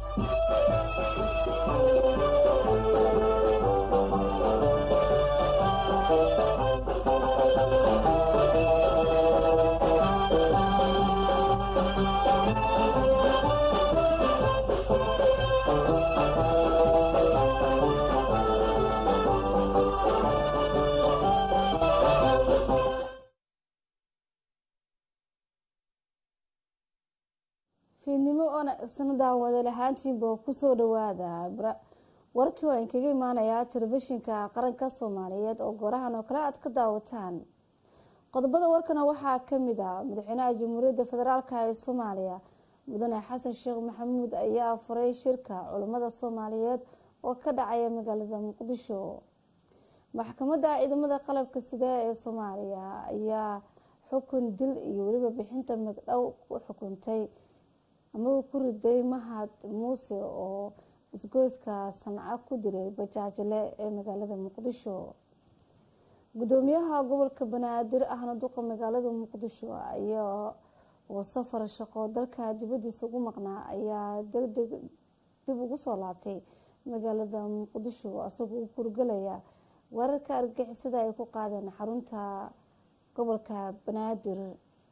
fiidnimo oona isna daawada lahaantiinba kusoo dhawaada warkii waa inkaga imaanayaa telefishinka qaranka soomaaliyeed oo goorahan oo kale aad ka daawataan qodobada warkana waxaa kamid ah madaxweynaha jamhuuriyadda federaalk ee soomaaliya mudane xasan sheekh maxamuud ayaa furay shirka culimmada soomaaliyeed oo ka dhacaya magaalada muqdisho maxkamadda ciidamada qalabka sida ee soomaaliya ayaa xukun dil iyo weliba bixinta magdhow u xukuntay ama ku riday mahad muuse oo isgoyska sanca ku dilay bajaajle ee magaalada muqdisho gudoomiyaha gobolka banaadir ahna duqa magaalada muqdisho ayaa oo safar shaqo dalka dibadiisa ugu maqnaa ayaa degdeg dib ugu soo laabtay magaalada muqdisho isagoo u kurgalaya weerarka argixisada ay ku qaadeen xarunta gobolka banaadir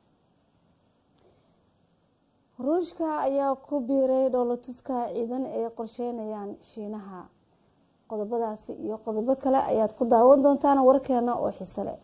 ruushka ayaa ku biiray dhoolatuska ciidan ay qorsheynayaan shiinaha qodobadaasi iyo qodobo kale ayaad ku daawan doontaan warkeena oo xiise leh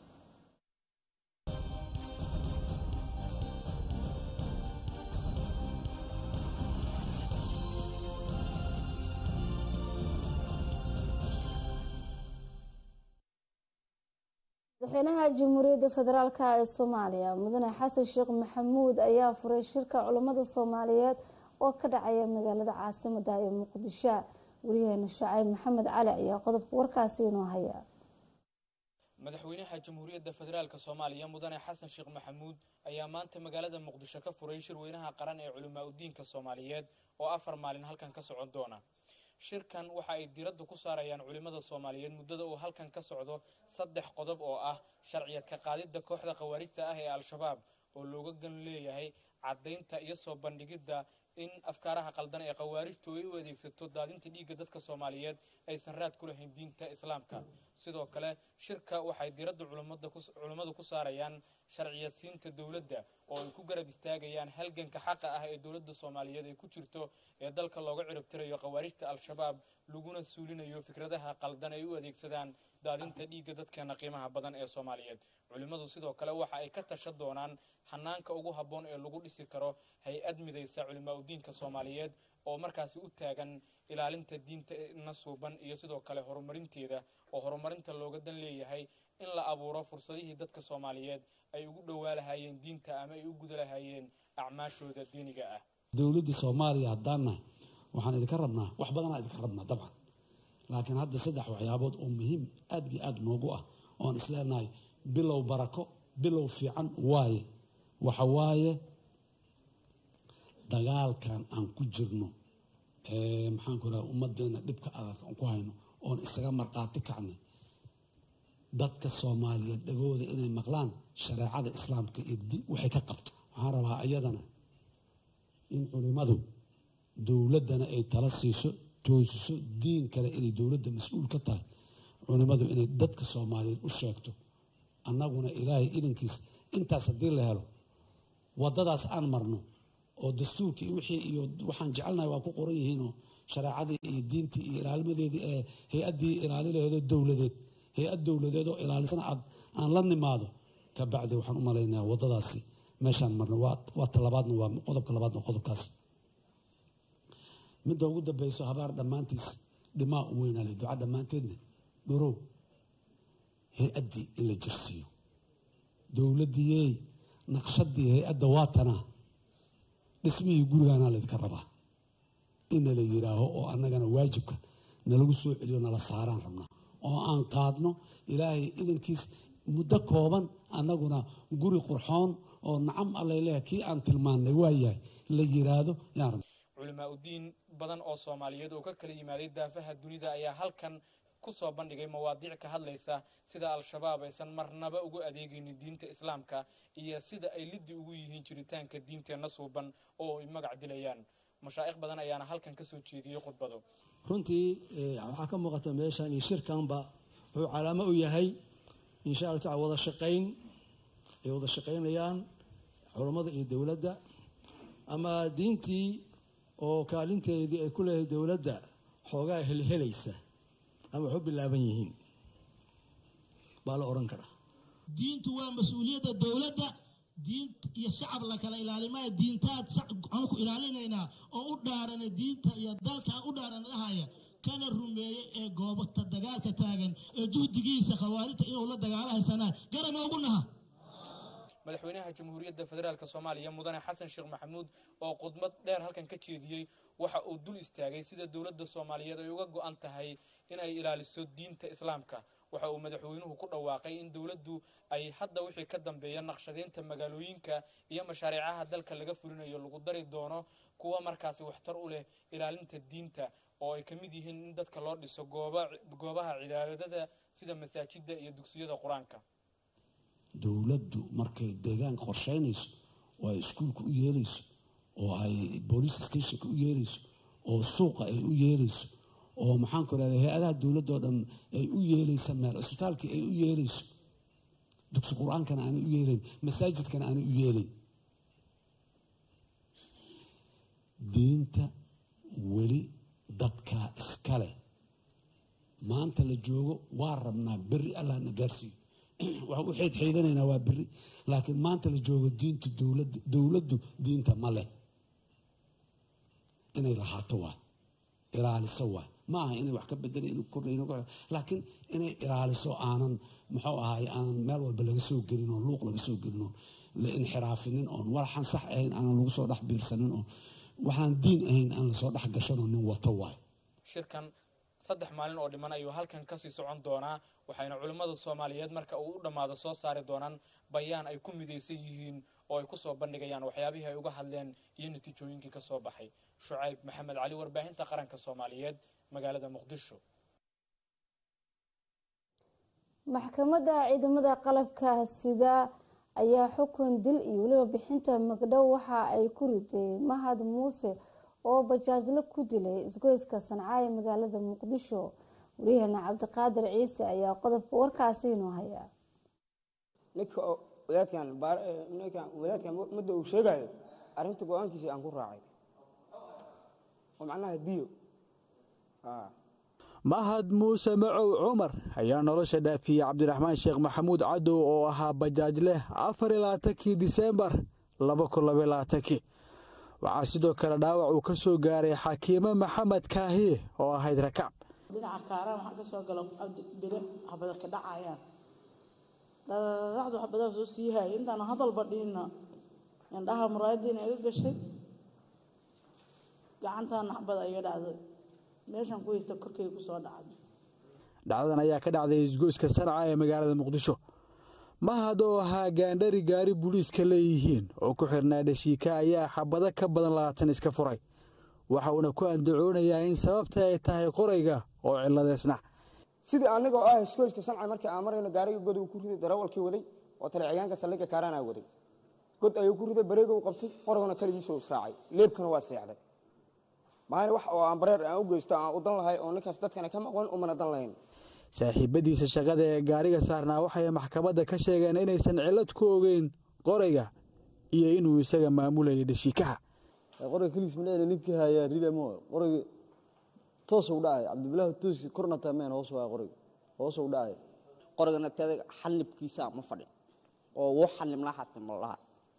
madaxweynaha jamhuuriyadda federaalk ee soomaaliya mudane xasan sheekh maxamuud ayaa furay shirka culummada soomaaliyeed oo ka dhacaya magaalada caasimada ee muqdisho wariyaheena shacayb maxamed cali ayaa qodobka warkaasi inoo haya madaxweynaha jamhuuriyadda federaalk soomaaliya mudane xasan sheekh maxamuud ayaa maanta magaalada muqdisho ka furay shirweynaha qaran ee culimaa udiinka soomaaliyeed oo afar maalin halkan ka socon doona shirkan waxa ay diradda ku saarayaan culimmada soomaaliyeed muddada uu halkan ka socdo saddex qodob oo ah sharciyad ka qaadidda kooxda khawaarijta ah ee al-shabaab oo looga gan leeyahay caddaynta iyo soo bandhigidda in afkaaraha qaldan ee khawaarijtu ay u adeegsato daadinta dhiigga dadka soomaaliyeed aysan raad ku lahayn diinta islaamka sidoo kale shirka waxay diradda culimmadu ku saarayaan sharciyadsiinta dowladda oo ay ku garab istaagayaan halganka xaqa ah ee dowladda soomaaliyeed ay ku jirto ee dalka looga ciribtirayo khawaarijta al-shabaab laguna suulinayo fikradaha qaldan ay u adeegsadaan daadinta dhiigga dadkeena qiimaha badan ee soomaaliyeed culimmadu sidoo kale waxa ay ka tasha doonaan hanaanka ugu habboon ee lagu dhisi karo hay-ad midaysa culimaa udiinka soomaaliyeed oo markaasi u taagan ilaalinta diinta nasuuban iyo sidoo kale horumarinteeda oo horumarinta looga dan leeyahay in la abuuro fursadihii dadka soomaaliyeed ay ugu dhowaa lahaayeen diinta ama ay u guda lahaayeen acmaashooda diiniga ah dowladda soomaaliya haddaan nahay waxaan idinka rabnaa wax badanaa idinka rabnaa dabcan laakiin hadda saddex waxyaabood oo muhiim aad iyo aad noogu ah oon isleenahay bilow barako bilow fiican waaye waxa waaye dagaalkan aan ku jirno maxaanku raha ummadeena dhibka adag aan ku hayno oon isaga markhaati kacnay dadka soomaaliyeed dhagooda inay maqlaan shareecada islaamka iyo waxay ka qabto waxaan rabaa iyadana in culimmadu dowladdana ay tala siiso toosiso diin kale inay dowladda mas-uul ka tahay culimmadu inay dadka soomaaliyeed u sheegto annaguna ilaahay idankiis intaas haddii la helo waddadaas aan marno oo dastuurkii wixii iyo waxaan jecelnahay waa ku qoran yihiinoo shareecadii iyo diintii iyo ilaalmadeedii ee hay-addii ilaalilaheedoo dowladeed hay-ad dowladeed oo ilaalisana aad aan la nimaado ka bacdi waxaan u malaynayaa waddadaasi meeshaan marno waa talabaadna waa qodobka labaadna qodobkaas midda ugu dambeyso habaar dhammaantiis dhimaa u weynaale duca dhammaanteedna dhorow hay-addii in la jirsiiyo dowladdiiyey naqshadii hay-adda waa tanaa dhismihii gurigaanaa laydinka rabaa inna la yidhaaho oo annagana waajibka nalagu soo celiyo nala saaraan rabnaa oo aan qaadno ilaahay idankiis muddo kooban annaguna guri qurxoon oo nacam allay leeyahay kii aan tilmaannay waa yahay la yidhaahdo yaan rabna culimaa udiin badan oo soomaaliyeed oo ka kala yimaaday daafaha dunida ayaa halkan ku soo bandhigay mawaadiic ka hadlaysa sida al-shabaab aysan marnaba ugu adeegaynin diinta islaamka iyo sida ay liddi ugu yihiin jiritaanka diinteenna suuban oo ay magac dilayaan mashaa'ikh badan ayaana halkan kasoo jeediyey khudbado runtii waxaa ka muuqata meeshan iyo shirkanba wuxuu calaamo u yahay insha alla tacala wada shaqayn ay wada shaqaynayaan culammada iyo dowladda ama diintii oo kaalinteedii ay ku leedahay dowladda xoogaa helhelaysa ama waxu bilaaban yihiin baa la odhan karaa diintu waa mas-uuliyadda dowladda diin iyo shacab la kala ilaalimaya diintaad aan ku ilaalinaynaa oo u dhaarana diinta iyo dalka aan u dhaarana dhahaya kana rumeeyey ee goobata dagaalka taagan ee juhdigiisa khawaarijta inuu la dagaalahaysanaa garama ugu naha madaxweynaha jamhuuriyadda federaalk soomaaliya mudane xasan sheekh maxamuud oo khudbad dheer halkan ka jeediyey waxa uu dul istaagay sida dowladda soomaaliyeed ay uga go-an tahay inay ilaaliso diinta islaamka waxa uu madaxweynuhu ku dhawaaqay in dowladdu ay hadda wixii ka dambeeya naqshadeynta magaalooyinka iyo mashaariicaha dalka laga fulinayo lagu dari doono kuwa markaasi waxtar u leh ilaalinta diinta oo ay ka mid yihiin in dadka loo dhiso goobaha cibaadada sida masaajidda iyo dugsiyada qur-aanka dowladdu markay deegaanka qorshaynayso oo ay iskuulka u yeelayso oo ay boolice stationka u yeelayso oo suuqa ay u yeelayso oo maxaanku irahda hay-adaha dowladdoo dhan ay u yeelaysa meel isbitaalkii ay u yeelayso dugsi qur-aankana aanay u yeelayn masaajidkana aanay u yeelayn diinta weli dadkaa iska leh maanta la joogo waa rabnaa beri allah na gaarsiiyo waxaan u xeydxeydanaynaa waa beri laakiin maanta la joogo diintu dowladda dowladdu diinta ma leh inay lahaato waa ilaaliso waa ma aha inay wax ka bedela in kordhayn laakiin inay ilaaliso aanan muxuu ahaay aanan meel walba laga soo gelin oon luuq laga soo gelin oon la inxiraafinin oon walaxan sax ahayn aanan lagu soo dhex biirsanin oon waxaan diin ahayn aan lasoo dhex gashanoo nin wato waay shirkan saddex maalin oo dhiman ayuu halkan kasii socon doonaa waxayna culimmada soomaaliyeed marka uu u dhammaado soo saari doonaan bayaan ay ku midaysan yihiin oo ay kusoo bandhigayaan waxyaabihii ay uga hadleen iyo natiijooyinkii ka soo baxay shucayb maxamed cali warbaahinta qaranka soomaaliyeed magaalada muqdisho maxkamadda ciidamada qalabka sida ayaa xukun dil iyo weliba bixinta magdhow waxa ay ku riday mahad muuse oo bajaajlo ku dilay isgoyska sanca ee magaalada muqdisho waryaheena cabdiqaadir ciise ayaa qodobka warkaasi inoo haya ninka wadaadkan ninkan wadaadkan mudda uu sheegayo arrinta go-aankiisa aan ku raacay oo macnaha diyo mahad muuse macow cumar ayaa nolosha dhaafiyey cabdiraxmaan sheekh maxamuud cadow oo ahaa bajaajleh afar iyo labaatankii diseembar laba kun labaiyo labaatankii waxaa sidoo kale dhaawac uu ka soo gaaray xakiime maxamed kaahiye oo ahayd rakaab dhinaca kaaraan waxaa ka soo galo bire habada ka dhacayaan dhararacdu xabadaa soo sii haayay intaana hadalba dhihinna indhaha muraayadiina iga gashay gacantaana xabada iga dhacday meeshaan ku haysta korkay ku soo dhacday dhacdadan ayaa ka dhacday isgoyska sanca ee magaalada muqdisho mahad oo ahaa gaandhari gaari buliiska leeyihiin oo ku xirnaa dhashiika ayaa xabado ka badan labaatan iska furay waxa uuna ku andacoonayaa in sababta ay tahay qorayga oo ciladeysna sidii aniga oo ah iskooyska sanca markii aan marayno gaariga god uu ku riday darawalkii waday oo taleeciyaanka saldhigga kaaraanaa waday god ayuu ku riday bareega u qabtay qoraguna keligiisuu israacay leebkana waa seexday maana wax oo aan bareer aan u geysto aan u dan lahay oo ninkaas dadkana ka maqan umana dan lahayn saaxiibadiisa shaqada ee gaariga saarnaa waxay maxkamadda ka sheegeen inaysan cillad ku ogeyn qorayga iyo inuu isaga maamulayay dhashiikaha qorayga keligiis madhacna ninkii hayaa ridamo qorayga toosuu dhacay cabdibilaahi toosi korna taameen hoos waa qorayga hoosuu dhacay qorigana teeda xallibkiisa ma fadhin oo wuu xallimla hata ma laha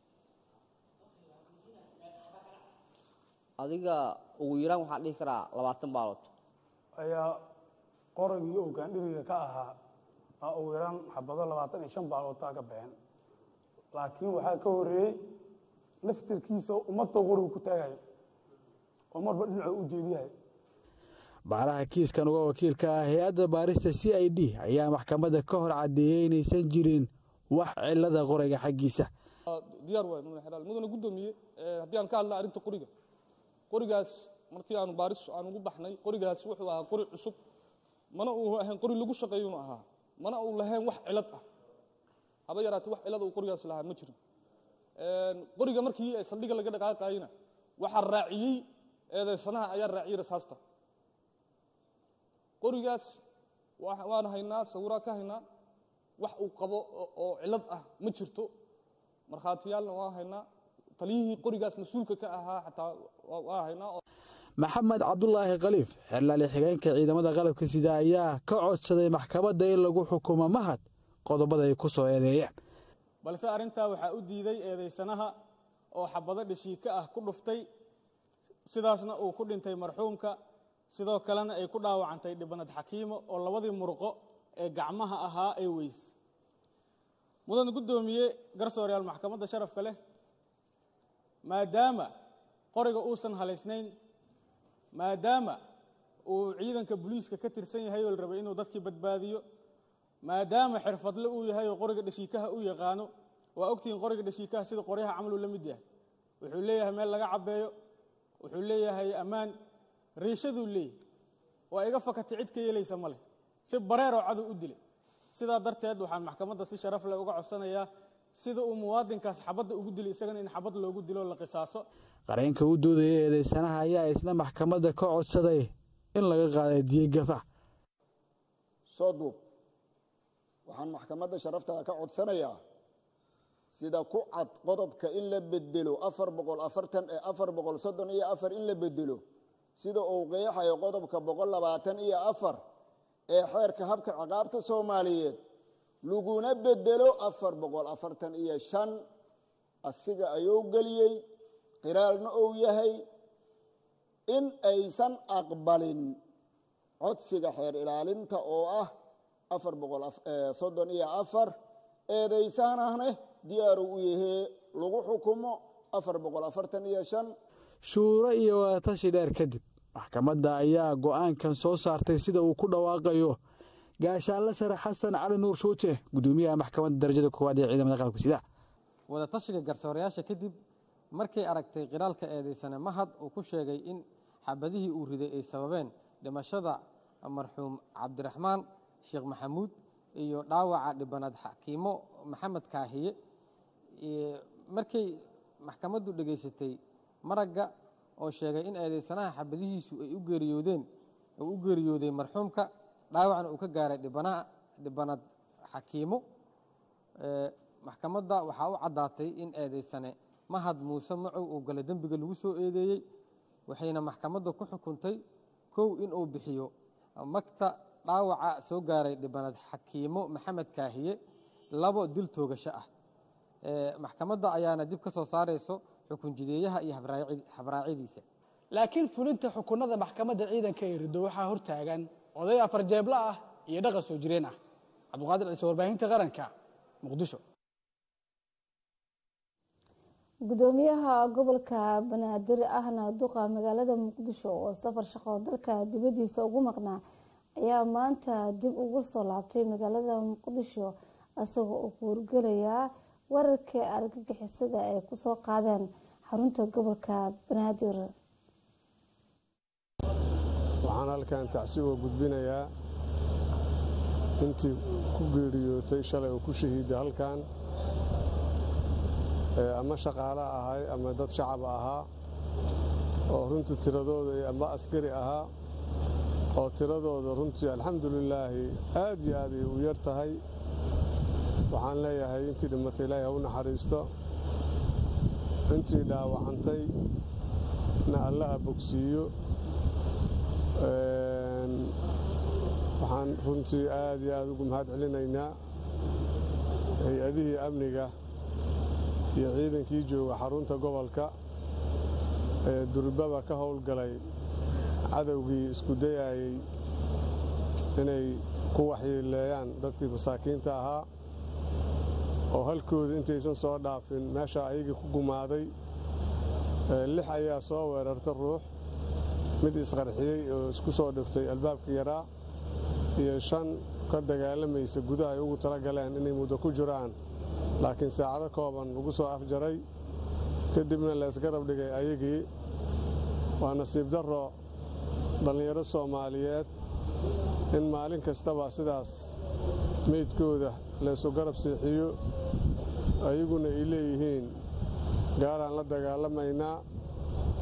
adiga ugu yaraan waxaan dhihi karaa labaatan baalood ayaa qoragii oo gaandhiriga ka ahaa aa ugu yaraan xabado labaatan iyo shan baalootaa ka baxeen laakiin waxaa ka horeeyey laftirkiisa ummadda qorigu ku taagayo oo marba dhinacuu u jeediyahay baaraha kiiskan uga wakiilka ah hay-adda baarista c i d ayaa maxkamadda ka hor caddeeyey inaysan jirin wax cilada qorayga xaggiisa diyaar waay mudane xeraal mudane guddoomiye haddii aan ka hadla arrinta qoriga qorigaas markii aanu baaris aan ugu baxnay qorigaas wuxuu ahaa qori cusub mana uu ahayn qori lagu shaqeeyunu ahaa mana uu lahayn wax cilad ah haba yaraatee wax cilad uu qorigaas lahaa ma jirin qoriga markii saldhiga laga dhaqaaqayna waxaa raaciyey eedaysanaha ayaa raaciyey rasaasta qorigaas waan haynaa sawiraa ka haynaa wax uu qabo oo cilad ah ma jirto markhaatiyaalna waan haynaa taliyihii qorigaas mas-uulka ka ahaa xataa waa haynaa maxamed cabdulaahi khaliif xerlaali xigeenka ciidamada qalabka sida ayaa ka codsaday maxkamadda in lagu xukumo mahad qodobada ay ku soo eedeeyeen balse arrintaa waxaa u diiday eedaysanaha oo xabado dhashiika ah ku dhuftay sidaasna uu ku dhintay marxuumka sidoo kalena ay ku dhaawacantay dhibanad xakiimo oo labadii murqo ee gacmaha ahaa ay weys mudan guddoomiye garsooreyaal maxkamadda sharafka leh maadaama qoriga uusan halaysnayn maadaama uu ciidanka booliiska ka tirsan yahay oo la rabay inuu dadkii badbaadiyo maadaama xirfadle uu yahay oo qoriga dhashiikaha u yaqaano waa ogtihiin qoriga dhashiikaha sida qoryaha camaluu la mid yahay wuxuu leeyahay meel laga cabbeeyo wuxuu leeyahay ammaan riishaduu leeyahay waa iga fakatay cid ka yeelaysa ma leh si bareeroo cadow u dilay sidaa darteed waxaan maxkamadda si sharaf leh uga codsanayaa sida uu muwaadinkaas xabadda ugu dilay isagana in xabad loogu dilo la qisaaso qareenka u doodaya eedaysanaha ayaa isna maxkamadda ka codsaday in laga qaaday diyogaba soo duub waxaan maxkamadda sharaftaa ka codsanayaa sida ku cad qodobka in la bedelo afar boqol afartan ee afar boqol soddon iyo afar in la bedelo sida uu qeexayo qodobka boqol labaatan iyo afar ee xeerka habka ciqaabta soomaaliyeed laguna bedelo afar boqol afartan iyo shan asiga ayuu geliyey qiraalna uu yahay in aysan aqbalin codsiga xeer ilaalinta oo ah afar boqol soddon iyo afar eedaysaanahne diyaaru u yahee lagu xukumo afar boqol afartan iyo shan shuuro iyo wadatashi dheer kadib maxkamadda ayaa go'aankan soo saartay sida uu ku dhawaaqayo gaashaanle sare xasan cali nuur shuute guddoomiyaha maxkamadda darajada koowaad ee ciidamada qalabka sida wadatashiga garsoorayaasha kadib markay aragtay qiraalka eedaysane mahad uu ku sheegay in xabadihii uu riday ay sababeen dhimashada marxuum cabdiraxmaan sheekh maxamuud iyo dhaawaca dhibanaad xakiimo maxamed kaahiye markay maxkamaddu dhegaysatay maragga oo sheegay in eedaysanaha xabadihiisu ay u geeriyoodeen uu u geeriyooday marxuumka dhaawacna uu ka gaaray dhibanaha dhibanad xakiimo maxkamadda waxaa u caddaatay in eedaysane mahad muuse macow uu gale dembiga lagu soo eedeeyey waxayna maxkamadda ku xukuntay kow inuu bixiyo magta dhaawaca soo gaaray dhibanad xakiimo maxamed kaahiye labo dil toogasho ah maxkamadda ayaana dib ka soo saarayso xukun jideeyaha iyo habraacyadiisa laakiin fulinta xukunada maxkamadda ciidanka ee riddo waxaa hortaagan oday afar jeebla ah iyo dhaqan soo jireen ah cabdiqaadir ciise warbaahinta qaranka muqdisho gudoomiyaha gobolka banaadir ahna duqa magaalada muqdisho oo safar shaqo dalka dibadiisa ugu maqnaa ayaa maanta dib ugu soo laabtay magaalada muqdisho isagoo uu kuurgelayaa wararkii argagixisada ay kusoo qaadeen xarunta gobolka banaadir waxaan halkan tacsi uga gudbinayaa intii ku geeriyootay shalay oo ku shahiiday halkan ama shaqaale ahay ama dad shacab ahaa oo runtii tiradooda ama askari ahaa oo tiradooda runtii alxamdulilaahi aad iyo aad ay u yar tahay waxaan leeyahay intii dhimatay ilaahay ha u naxariisto intii dhaawacantay na allaha bogsiiyo waxaan runtii aad iyo aad ugu mahad celinaynaa hay-adihii amniga iyo ciidankii jooga xarunta gobolka ee durbaba ka howlgalay cadowgii isku dayayey inay ku waxyeeleeyaan dadkii masaakiinta ahaa oo halkooda intaysan soo dhaafin meesha ayagii ku gumaaday lix ayaa soo weerarta ruux mid isqarxiyey oo isku soo dhiftay albaabka yaraa iyo shan ka dagaalamaysa gudaha ay ugu tala galeen inay muddo ku jiraan laakiin saacado kooban lagu soo afjaray kadibna laysgarab dhigay ayagii waa nasiib darro dhallinyaro soomaaliyeed in maalin kastaba sidaas meydkooda laysu garab seexiyo ayaguna ay leeyihiin gaalaan la dagaalamaynaa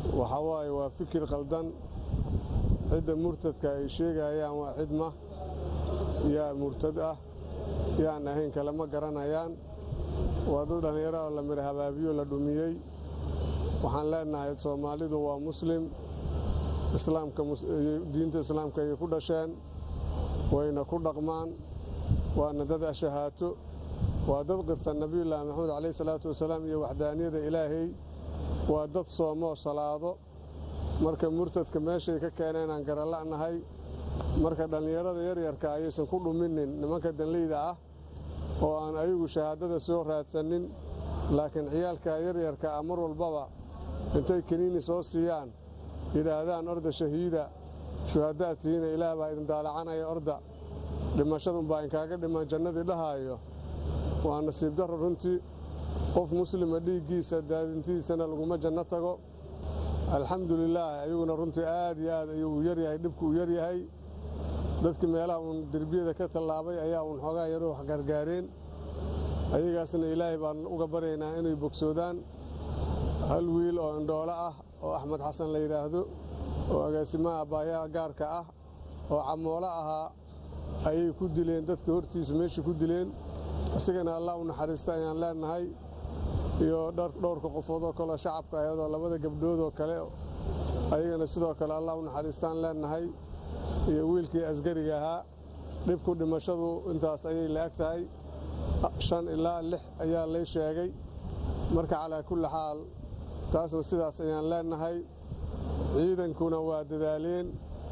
waxa waaye waa fikir qaldan cidda murtadka ay sheegayaan waa cidma yaa murtad ah yaan ahayn kale ma garanayaan waa dad dhallinyaro la mir habaabiyo la dhumiyey waxaan leenahay soomaalidu waa muslim islaamka diinta islaamka ayay ku dhasheen wayna ku dhaqmaan waana dad ashahaato waa dad qirsan nebiyullaahi maxamed calayh salaatu wasalaam iyo waxdaaniyada ilaahay waa dad soomoo salaado marka murtadka meeshay ka keeneen aan garala'nahay marka dhallinyarada yaryarka ayaysan ku dhuminin nimanka danleyda ah oo aan ayagu shahaadada soo raadsanin laakiin ciyaalka yaryarka ah mar walbaba intay kaniini soo siiyaan yidhaahdaan orda shahiida shuhadaad tihiina ilaah baa idin daalacanaya orda dhimashadunbaa inkaaga dhiman jannadii dhahaayo waa nasiib darro runtii qof muslima dhiiggiisa daadintidiisana laguma janno tago alxamdulilaah ayaguna runtii aad iyo aad ayuu u yaryahay dhibku u yaryahay dadkii meelaha uun derbiyada ka tallaabay ayaa uun xoogaa yaro wax gargaareen ayagaasna ilaahay baan uga baryaynaa inay bogsoodaan hal wiil oo indhoolo ah oo axmed xasan la yidhaahdo oo agaasimaha baayaha gaarka ah oo camoolo ahaa ayay ku dileen dadka hortiisa meeshii ku dileen isagana allah u naxariista ayaan leenahay iyo dhowrka qofoodoo kaleo shacabka ayadoo labada gabdhoodoo kale ayagana sidoo kale allah u naxariistaan leenahay iyo wiilkii asgariga ahaa dhibku dhimashadu intaas ayay la eg tahay shan ilaa lix ayaa lay sheegay marka calaa kulli xaal taasna sidaas ayaan leenahay ciidankuna waa dadaaleen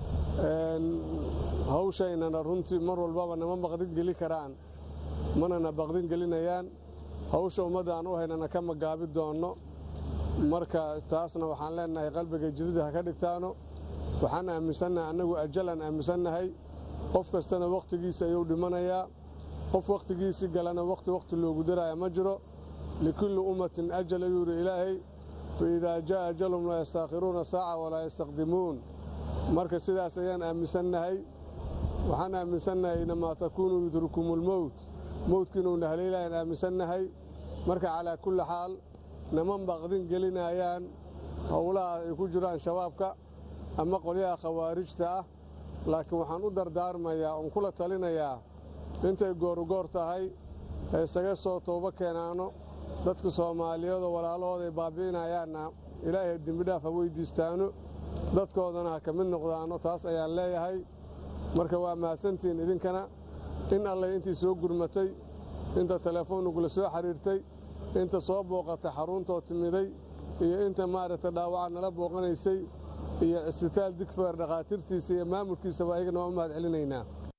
hawshaynana runtii mar walbaba nama baqdin geli karaan manana baqdin gelinayaan hawsha ummadda aan u haynana ka magaabi doonno marka taasna waxaan leenahay qalbiga jidida ha ka dhigtaano waxaan aaminsannahay annagu ajalaan aaminsannahay qof kastana wakhtigiisa ayuu dhimanayaa qof wakhtigiisii galana wakhti wakhti loogu daraya ma jiro likulli ummatin ajal ayuu yidhi ilaahay fa idaa jaa'a ajalhum laa yastaakhiruuna saaca walaa yastaqdimuun marka sidaas ayaan aaminsannahay waxaan aaminsannahay inamaa takuunu yudrikumulmowt mowdka inuuna haleelayaan aaminsannahay marka calaa kulli xaal naman baqdin gelinayaan howlaha ay ku jiraan shabaabka ama qolyaha khawaarijta ah laakiin waxaan u dardaarmayaa oon kula talinayaa intay goorugoor tahay ha isaga soo toobo keenaano dadka soomaaliyeedoo walaalahooday baabbi'inayaanna ilaahay dembidhaaf ha weyddiistaano dadkoodana ha ka mid noqdaano taas ayaan leeyahay marka waa mahadsantihiin idinkana in allay intii soo gurmatay inta telefoonnugula soo xidhiirtay inta soo booqatay xaruuntoo timiday iyo inta maaragtay dhaawaca nala booqanaysay iyo cisbitaal digfeer dhakhaatiirtiisa iyo maamulkiisaba ayagana waa u mahad celinaynaa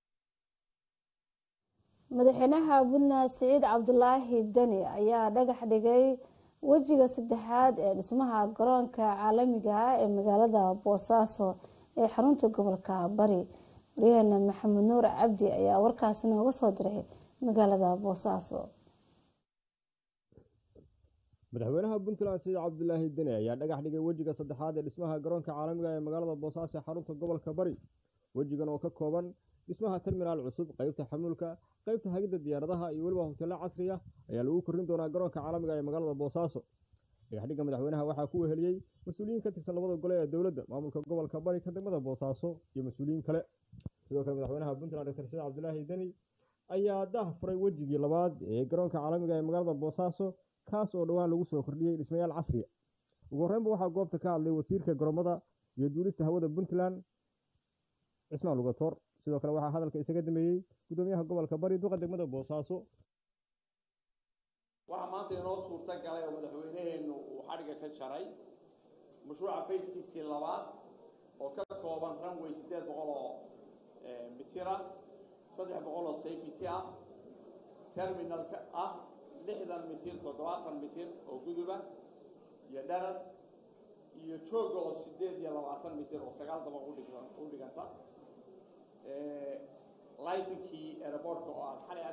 madaxweynaha puntland siciid cabdulaahi deni ayaa dhagax dhigay wejiga saddexaad ee dhismaha garoonka caalamiga ah ee magaalada boosaaso ee xarunta gobolka bari waryaheena maxamed nuur cabdi ayaa warkaasi nooga soo diray magaalada boosaaso madaxweynaha puntland siciid cabdulaahi deni ayaa dhagax dhigay wejiga saddexaad ee dhismaha garoonka caalamiga ee magaalada boosaaso ee xarunta gobolka bari wejigan oo ka kooban dhismaha terminaal cusub qaybta xamuulka qaybta hagidda diyaaradaha iyo weliba hoteello casri ah ayaa lagu korrin doonaa garoonka caalamiga ee magaalada boosaaso dhagaxdhigga madaxweynaha waxaa ku weheliyey mas-uuliyiin ka tirsan labada gole ee dowladda maamulka gobolka bari ka degmada boosaaso iyo mas-uuliyiin kale sidoo kale madaxweynaha puntland doctor siciid cabdulaahi deni ayaa daah furay wejigii labaad ee garoonka caalamiga ee magaalada boosaaso kaas oo dhowaan lagu soo kordhiyey dhismayaal casriya ugu horreynba waxaa goobta ka hadlay wasiirka garoomada iyo duulista hawada puntland cismaan lugatoor sidoo kale waxaa hadalka isaga dameeyey gudoomiyaha gobolka bari duqa degmada boosaaso waxaa maanta inoo suurto galay oo madaxweyneheennu uu xadhigga ka jaray mashruuca fayskiisii labaad oo ka kooban runway siddeed boqol oo mitira saddex boqol oo safety ah terminalka ah lixdan mitir toddobaatan mitir oo guduba iyo dharar iyo jooga oo siddeed iyo labaatan mitir oo sagaal dabaq u dhiganta lightinkii aerobortka oo aan xalay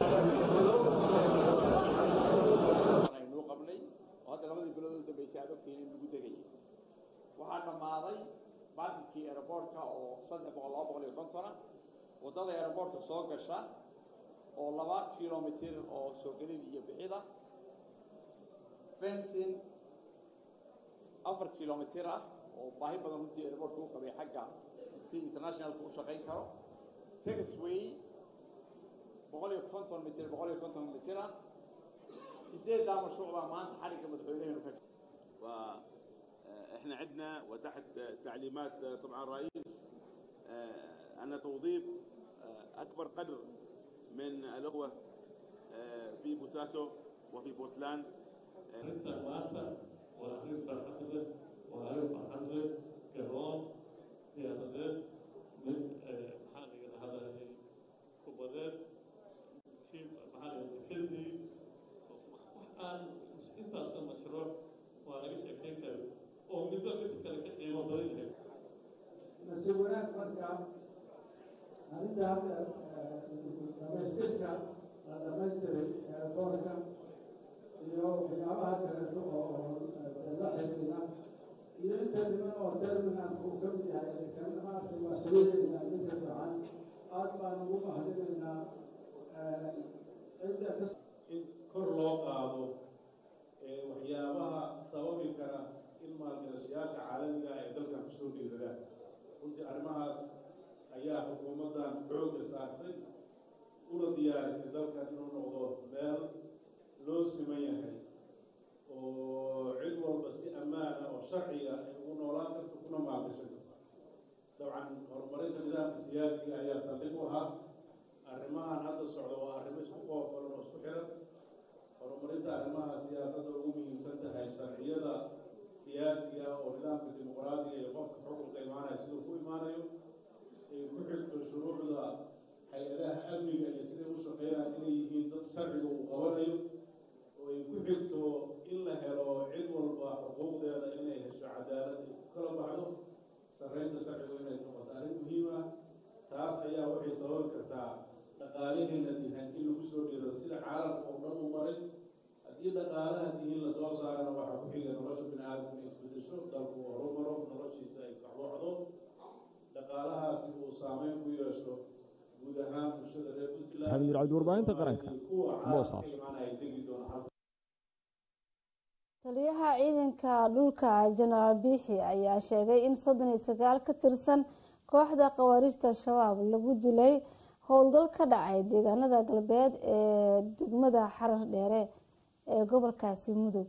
aynuu qabnay oo hadda labadii bilood u dambeysay aad ogtihiin in lagu degayay waxaa dhammaaday baarkinkii aerobortka oo saddex boqol laba boqol iyo kontona waddada aerobortka soo gasha oo laba kilomitir oo soo gelid iyo bixida fencing afar kilomitir ah oo baahi badan runtii airportka u qabay xagga si internationalka u shaqayn karo taxway boqol iyo konton mitir boqol iyo konton mitira sideeddaa mashruuc baa maanta xarigga madaxweynaheenu ka احنا عندنا وتحت تعليمات طبعا الرئيس ان توظيف اكبر قدر من الاخوه في بوساسو وفي بورتلاند intaasoo mashruuc waa laga sheekayn kara oo midba midka kale ka qiimo badan yahay nasiib wanaag marka arrinta hadda dhamaystirka la dhamaystiray boorka iyo waxyaabaha kaleeto oo la xidhiidha iyo inta dhiman oo terminalka uu ka mid yahay kan maaragtay waa saliidayna midka fiican aad baan ugu mahadinaynaa cidda ka in kor loo qaado waxyaabaha sababi kara in maalgashadayaasha caalamiga ah ee dalkan kusoo dhiiradaan runtii arrimahaas ayaa xukuumaddan xoogga saartay una diyaarisay dalkan inuu noqdo meel loo siman yahay oo cid walba si ammaana oo sharciga ay ugu noolaan karto kuna maalgashan karto dabcan horumarinta nidaamka siyaasiga ayaa saldhig u ahaa arrimahan hadda socda waa arrimo isku qoofalan oo isku xiran horumarinta arrimaha siyaasadda ugu muhiimsan tahay sharciyada siyaasiga oo nidaamka dimuqraadiga iyo qofka xukunka imaanaya siduu ku imaanayo ay ku xigto shuruucda hay-adaha amniga iyo siday u shaqeynaya inay yihiin dad sharciga uu qabanayo oo ay ku xigto in la helo cid walba xuquuqdeeda inay hesho cadaalad ay ku kala baxdo sarreynta sharcigu inay noqoto arrin muhiim ah taas ayaa waxay sababi kartaa dhaqaalaheena dihan in lagu soo dhiirado sida caalamka oo dhan u maray haddii dhaqaalaha dihin lasoo saarana waxaa ku xiga nolosha bini aadamka inay isbedesho dalku uu horumaro noloshiisa ay kacwacdo dhaqaalahaasi uu saameyn ku yeesho guud ahaan bulshada reer puntland xamiid cabdi warbaahinta qaranka kuwa caalamka boosaaso ka imaanaya degi doona halka taliyaha ciidanka dhulka jenaraal biixi ayaa sheegay in soddon iyo sagaal ka tirsan kooxda khawaarijta al-shabaab lagu dilay howlgal ka dhacay deegaanada galbeed ee degmada xarar dheere ee gobolkaasi mudug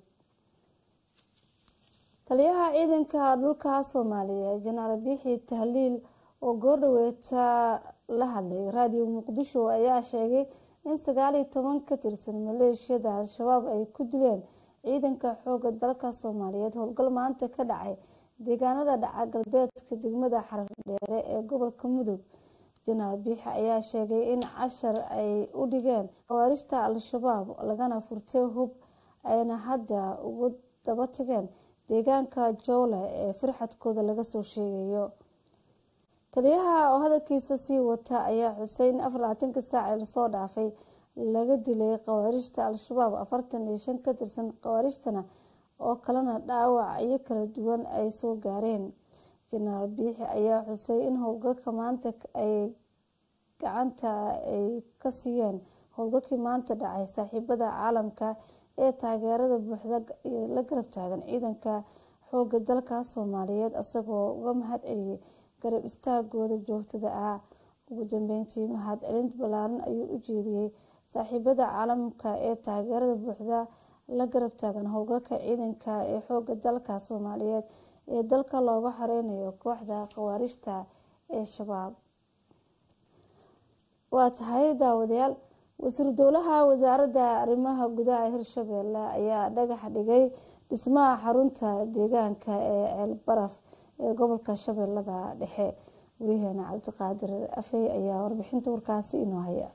taliyaha ciidanka dhulka soomaaliya jenaraal biixi tahliil oo goordhaweeta la hadlay raadiyo muqdisho ayaa sheegay in sagaal iyo toban ka tirsan maleeshiyada al-shabaab ay ku dileen ciidanka xooga dalka soomaaliyeed howlgal maanta ka dhacay deegaanada dhaca galbeedka degmada xarar dheere ee gobolka mudug jenaraal biixi ayaa sheegay in cashar ay u dhigeen khawaarijta al-shabaab lagana furtay hub ayna hadda ugu daba tageen deegaanka jowle ee firxadkooda laga soo sheegayo taliyaha oo hadalkiisa sii wata ayaa xuseyn afar labaatanka saac ee lasoo dhaafay laga dilay khawaarijta al-shabaab afartan iyo shan ka tirsan khawaarijtana oo kalena dhaawacyo kala duwan ay soo gaareen jenaraal biixi ayaa xusay in howlgalka maanta ay gacanta ay ka siiyeen howlgalkii maanta dhacay saaxiibada caalamka ee taageerada buuxda la garab taagan ciidanka xooga dalka soomaaliyeed isagoo uga mahad celiyay garab istaagooda joogtada ah ugu dambeyntii mahad celinta ballaaran ayuu u jeediyey saaxiibada caalamka ee taageerada buuxda la garab taagan howlgalka ciidanka ee xooga dalka soomaaliyeed ee dalka looga xoreynayo kooxda khawaarijta ee shabaab waa tahay daawadayaal wasiir dowlaha wasaaradda arrimaha gudaha hirshabeelle ayaa dhagax dhigay dhismaha xarunta deegaanka ee ceelbaraf ee gobolka shabeellada dhexe wariyaheena cabdiqaadir afey ayaa warbixinta warkaasi inoo haya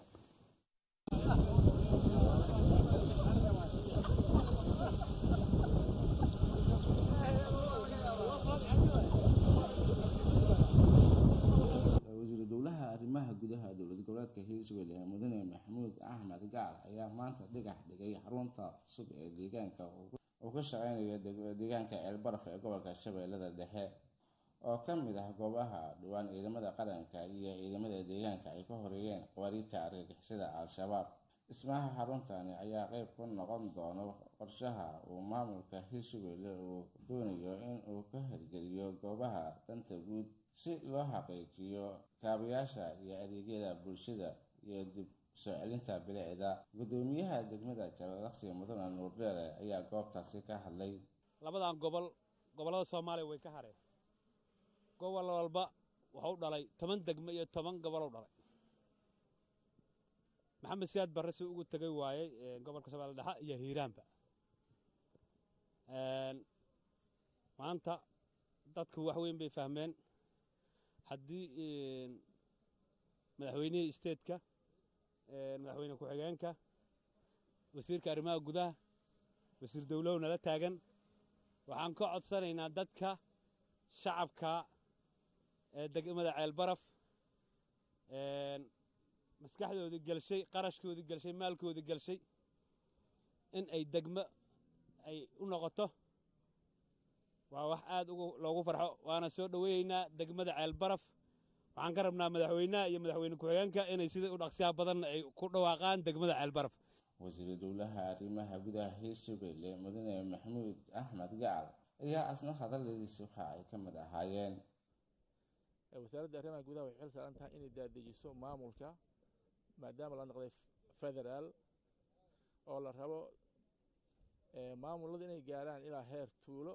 wasiiru dowlaha arrimaha gudaha dowlad goboleedka hirshabelle ee mudane maxamuud axmed gacal ayaa maanta dhigax dhigay xarunta cusub ee deegaanka uu ka shaqeynayo deegaanka ceelbaraf ee gobolka shabeellada dhexe oo ka mid ah goobaha dhowaan ciidamada qaranka iyo ciidamada deegaanka ay ka horeeyeen qawaariijta argagixisada al-shabaab dhismaha xaruntani ayaa qeyb ka noqon doona qorshaha uu maamulka hirshabelle uu doonayo in uu ka hirgeliyo goobaha danta guud si loo xaqiijiyo kaabayaasha iyo adeegyada bulshada iyo dib soo celinta bilicda gudoomiyaha degmada jalalaqsi mudane nuurdheere ayaa goobtaasi ka hadlay labadan gobol gobollada soomaaliya way ka hareen gobol walba wuxuu dhalay toban degmo iyo toban gobolou dhalay maxamed siyaad barre si ugu tegay waayey gobolka shabeelle dhexe iyo hiiraanba maanta dadku wax weyn bay fahmeen haddii madaxweynihii isteedka madaxweyne ku-xigeenka wasiirka arrimaha gudaha wasiir dowlow nala taagan waxaan ka codsanaynaa dadka shacabka ee degmada ceelbaraf maskaxdoodii gelshay qarashkoodii gelshay maalkoodii gelshay in ay degmo ay u noqoto waa wax aad loogu farxo waana soo dhoweeyeynaa degmada ceelbaraf waxaan ka rabnaa madaxweynaha iyo madaxweyne ku-xigeenka inay sida u dhaqsiyaha badanna ay ku dhawaaqaan degmada ceelbaraf wasiiru dowlaha arrimaha gudaha hirshabelle mudane maxamuud axmed gacal ayaa asna hadalladiisi waxa ay ka mid ahaayeen wasaaradda arrimaha gudaha waxay xil saaran tahay inay daadejiso maamulka maadaama la noqday federaal oo la rabo maamulada inay gaaraan ilaa heer tuulo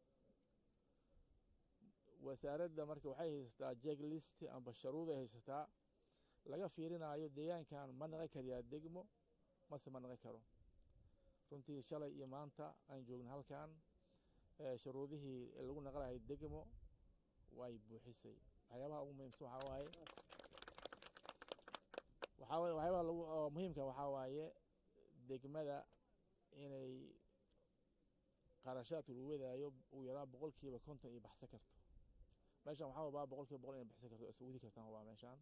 wasaaradda marka waxay haysataa jeglist amba sharuuday haysataa laga fiirinaayo deegaankan ma naqan karayaa degmo mase ma naqan karo runtii shalay iyo maanta aan joogna halkan sharuudihii lagu naqanahay degmo way buuxisay waxyaabaha ugu muhiimsan waxaa waaye waxaa waxyaabaha lagu oo muhiimka waxaa waaye degmada inay qarashaadka lagu wadaayo ugu yaraan boqolkiiba konton iyo baxsan karto meeshan waxaa wabaa boqolkiiba boqol inay baxsan karto iswadi kartaan wabaa meeshaan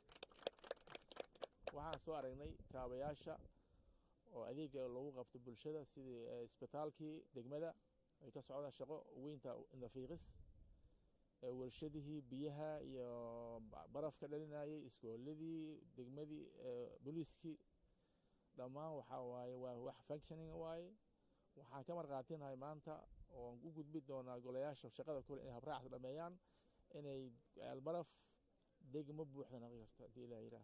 waxaan soo aragnay kaabayaasha oo adeega lagu qabto bulshada sidii isbitaalkii degmada ay ka socdaan shaqo weynta nafiiqis warshadihii biyaha iyo barafka dhalinayay iskooladii degmadii booliiskii dhammaan waxaa waaye waa wax functioning waaye waxaan ka marqaatinahay maanta oon u gudbi doonaa golayaasha shaqada kule inay habraacaas dhameeyaan inay ceelbaraf degmo buuxda naqi karto haddii ilaa yidhaah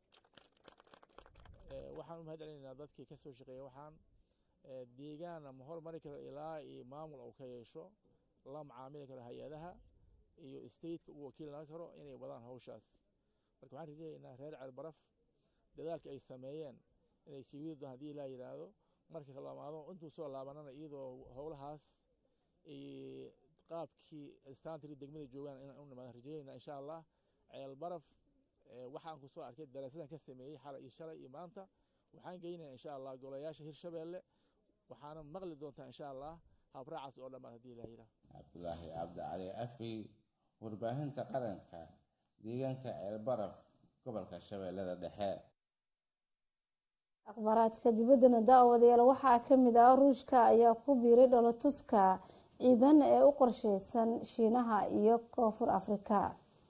waxaan u mahad celinaynaa dadkii ka soo shaqeeya waxaan deegaanna ma hormari karo ilaa iyo maamul uu ka yeesho la macaamili karo hay-adaha iyo stateka uu wakiil naga karo inay wadaan hawshaas marka waxaan rajaynaynaa reer ceelbaraf dadaalka ay sameeyeen inay sii wadi doon haddii ilaa yidhaahdo marka kalamaado intuu soo laabanana iyadoo howlahaas qaabkii stantry degmada joogaan inaan u nimaadaan rajaynayna insha allah ceelbaraf waxaan ku soo arkay daraasadan ka sameeyey xalay iyo shalay iyo maanta waxaan geynaya insha allah golayaasha hirshabeelle waxaana maqli doontaa insha allah habraacaas oo dhammaad haddii ilaa yidhaah cabdulaahi cabdi cali afi warbaahinta qaranka deegaanka ceelbaraf gobolka shabeellada dhexe akhbaaraadka dibaddana daawadayaal waxaa ka mid ah ruushka ayaa ku biiray dholatuska ciidan ee u qorsheysan shiinaha iyo koonfur afrika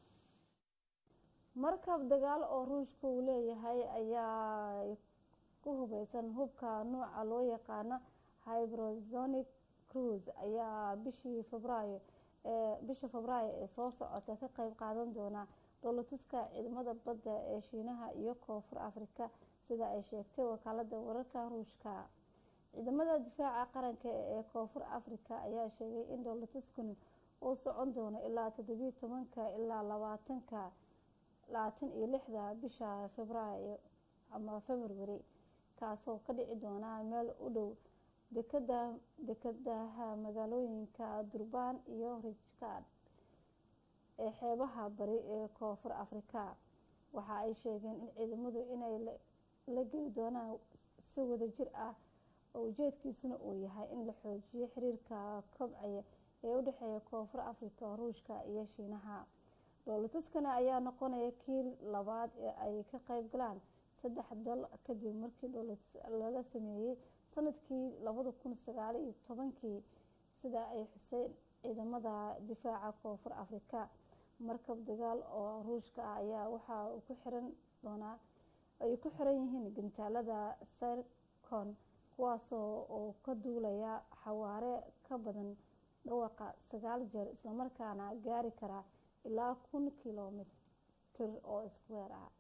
markab dagaal oo ruushka uu leeyahay ayaa ku hubeysan hubka nuuca loo yaqaano hybrozonic cruise ayaa bishii febraayo bisha febraayo ee soo socota ka qeyb qaadan doona dholatuska ciidamada badda ee shiinaha iyo koonfur afrika sida ay sheegtay wakaalada wararka ruushka ciidamada difaaca qaranka ee koonfur afrika ayaa sheegay in dholatuskani uu socon doono ilaa toddobiyo tobanka ilaa labaatanka labaatan iyo lixda bisha febraayo ama february kaasoo ka dhici doona meel u dhow dekada dekadaha magaalooyinka durbaan iyo rijkaad ee xeebaha bari ee koonfur afrika waxa ay sheegeen in ciidamadu inay la geli doonaan si wadajir ah oo ujeedkiisuna uu yahay in la xoojiyo xiriirka kobcaya ee u dhexeeya koonfur afrika ruushka iyo shiinaha dhoolatuskani ayaa noqonaya kii labaad ee ay ka qeyb galaan saddex dal kadib markii dhoolatus laga sameeyey sanadkii labada kun sagaal iyo tobankii sida ay xuseen ciidamada difaaca koonfur afrika markab dagaal oo ruushka ah ayaa waxa uu ku xiran doonaa ay ku xiran yihiin gantaalada sircon kuwaasoo oo ka duulaya xawaare ka badan dhawaqa sagaal jeer islamarkaana gaari kara ilaa kun kilomitir oo iskuweer ah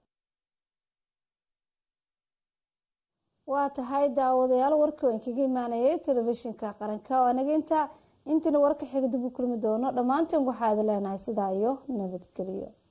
waa tahay daawadayaal warkii waan kaga imaanayay telefishinka qaranka oo anaga inta intiina warka xiga dib u kulmi doono dhammaanteen waxaa idin leenahay sidaa iyo nabadgelyo